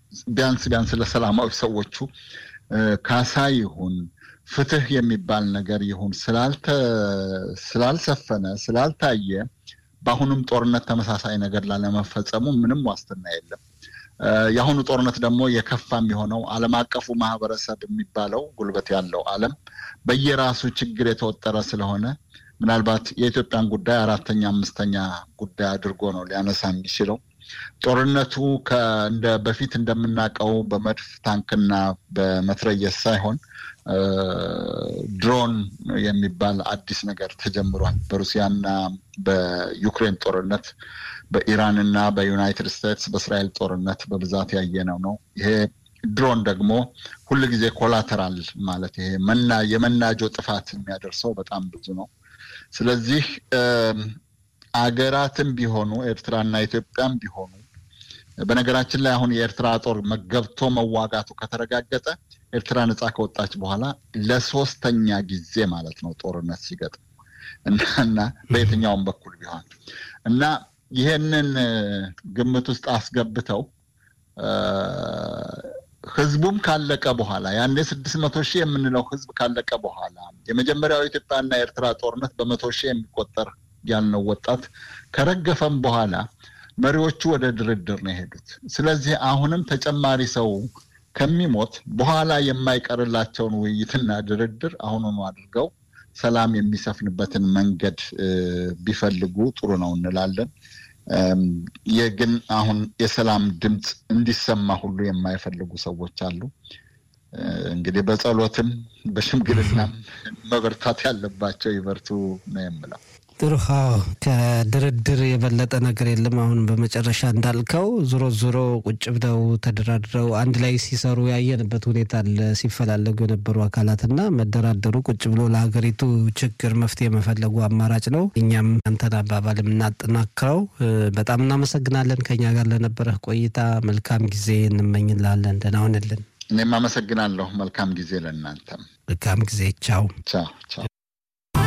ቢያንስ ቢያንስ ለሰላማዊ ሰዎቹ ካሳ ይሁን ፍትህ የሚባል ነገር ይሁን ስላልሰፈነ ስላልታየ በአሁኑም ጦርነት ተመሳሳይ ነገር ላለመፈጸሙ ምንም ዋስትና የለም። የአሁኑ ጦርነት ደግሞ የከፋ የሚሆነው ዓለም አቀፉ ማህበረሰብ የሚባለው ጉልበት ያለው ዓለም በየራሱ ችግር የተወጠረ ስለሆነ ምናልባት የኢትዮጵያን ጉዳይ አራተኛ አምስተኛ ጉዳይ አድርጎ ነው ሊያነሳ የሚችለው። ጦርነቱ እንደ በፊት እንደምናውቀው በመድፍ ታንክና በመትረየስ ሳይሆን ድሮን የሚባል አዲስ ነገር ተጀምሯል። በሩሲያና በዩክሬን ጦርነት፣ በኢራንና በዩናይትድ ስቴትስ በእስራኤል ጦርነት በብዛት ያየነው ነው። ይሄ ድሮን ደግሞ ሁል ጊዜ ኮላተራል ማለት ይሄ መና የመናጆ ጥፋት የሚያደርሰው በጣም ብዙ ነው። ስለዚህ አገራትም ቢሆኑ ኤርትራና ኢትዮጵያም ቢሆኑ በነገራችን ላይ አሁን የኤርትራ ጦር ገብቶ መዋጋቱ ከተረጋገጠ ኤርትራ ነጻ ከወጣች በኋላ ለሶስተኛ ጊዜ ማለት ነው ጦርነት ሲገጥም እና በየትኛውም በኩል ቢሆን እና ይሄንን ግምት ውስጥ አስገብተው ህዝቡም ካለቀ በኋላ ያኔ ስድስት መቶ ሺህ የምንለው ህዝብ ካለቀ በኋላ የመጀመሪያው የኢትዮጵያና የኤርትራ ጦርነት በመቶ ሺህ የሚቆጠር ያልነው ወጣት ከረገፈም በኋላ መሪዎቹ ወደ ድርድር ነው የሄዱት። ስለዚህ አሁንም ተጨማሪ ሰው ከሚሞት በኋላ የማይቀርላቸውን ውይይትና ድርድር አሁኑኑ አድርገው ሰላም የሚሰፍንበትን መንገድ ቢፈልጉ ጥሩ ነው እንላለን። ግን አሁን የሰላም ድምፅ እንዲሰማ ሁሉ የማይፈልጉ ሰዎች አሉ። እንግዲህ በጸሎትም በሽምግልናም መበርታት ያለባቸው ይበርቱ ነው የምለው። ጥሩ ከድርድር የበለጠ ነገር የለም። አሁን በመጨረሻ እንዳልከው ዞሮ ዞሮ ቁጭ ብለው ተደራድረው አንድ ላይ ሲሰሩ ያየንበት ሁኔታ አለ። ሲፈላለጉ የነበሩ አካላትና መደራደሩ ቁጭ ብሎ ለሀገሪቱ ችግር መፍትሄ መፈለጉ አማራጭ ነው። እኛም አንተን አባባል የምናጠናክረው በጣም እናመሰግናለን። ከኛ ጋር ለነበረህ ቆይታ መልካም ጊዜ እንመኝላለን። ደህና ሁንልን። እኔም አመሰግናለሁ። መልካም ጊዜ ለእናንተም። መልካም ጊዜ። ቻው ቻው ቻው።